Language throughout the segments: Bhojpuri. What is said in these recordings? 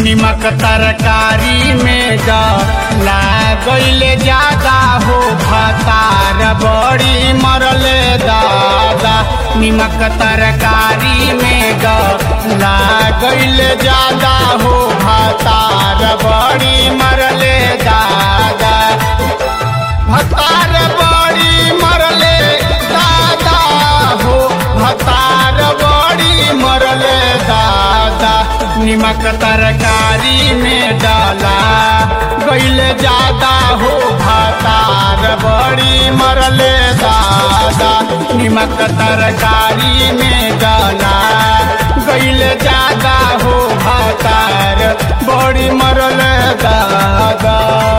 निमक तरकारी में डला गईले ज्यादा हो भतार बड़ी मरले दादा निमक तरकारी में डला गईले ज्यादा हो भतार बड़ी मरले दादा भतार बड़ी मरले दादा हो भतार बड़ी मरले दादा निमक तरकारी में डाला गईल ज्यादा हो भतार बड़ी मरले दादा निमक तरकारी में डाला गईल ज्यादा हो भतार बड़ी मरले दादा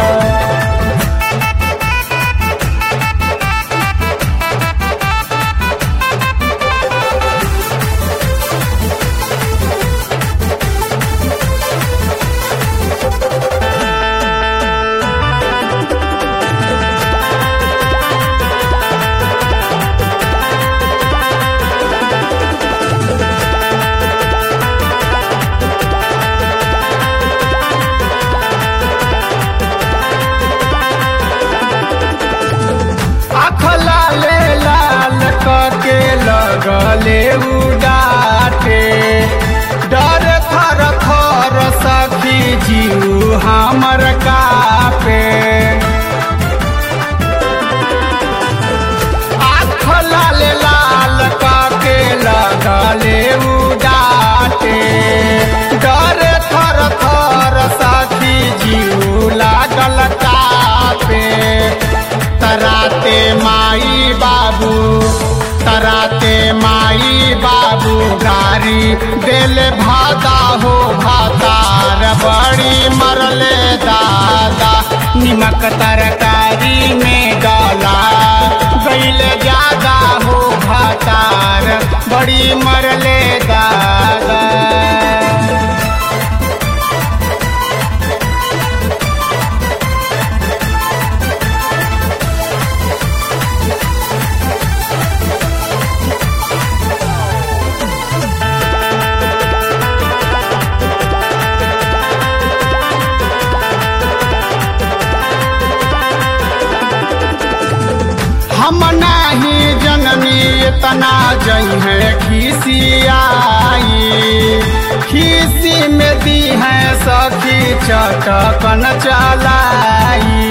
आँख लाले लाल करके लगले उडाटे डर थर थर सखी जीव हमर कापे आँख लाले लाल करके लगले उडाटे डर थर थर सखी जीव लागल कापे तराते माई बाबू तराते माई बाबू गारी दिल भादा हो भातार बड़ी मरले दादा निमक तरकारी में डाला गईल ज्यादा हो भातार बड़ी मरले दादा हम नाही जननी इतना जई है खिसियाई खिसी में दी है सखी चटकन चलाई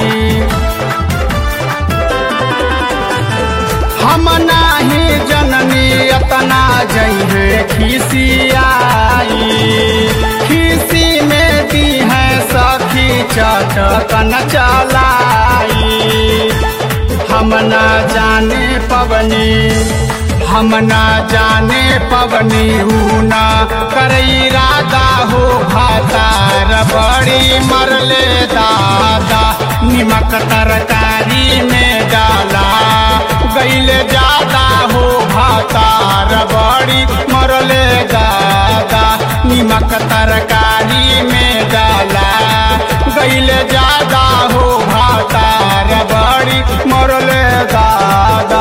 हम नाही जननी इतना जई है खिसियाई खिसी में दी है सखी चटकन चलाई हम ना जाने पवनी हम ना जाने पवनी ऊ ना करई राधा हो भातार बड़ी मरले दादा निमक तरकारी में डाला गईल ज्यादा हो भातार बड़ी मरले दादा निमक तरकारी में डाला गईल ज्यादा हो भातार बड़ी मरले दादा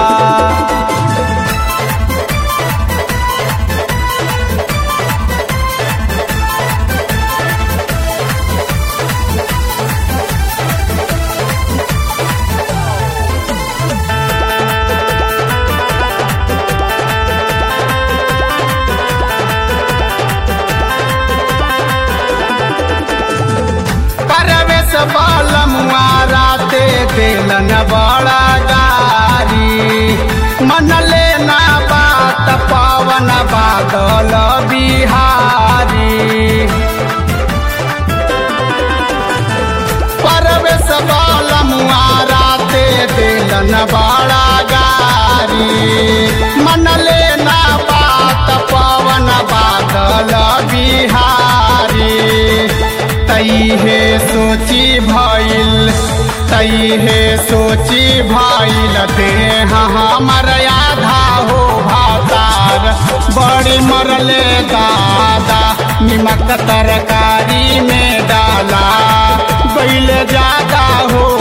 परवेश बालमुआ राते दिलन बड़ा गारी मन लेना बात पावन बादल बिहारी परवेश बालमुआ राते दिलन बड़ा गारी मन लेना बात पावन बादल बिहारी तई हे सोची भइल तई हे सोची भइल देह हमर आधा हो भातार बड़ी मरले दादा निमक तरकारी में डाला बैल ज्यादा हो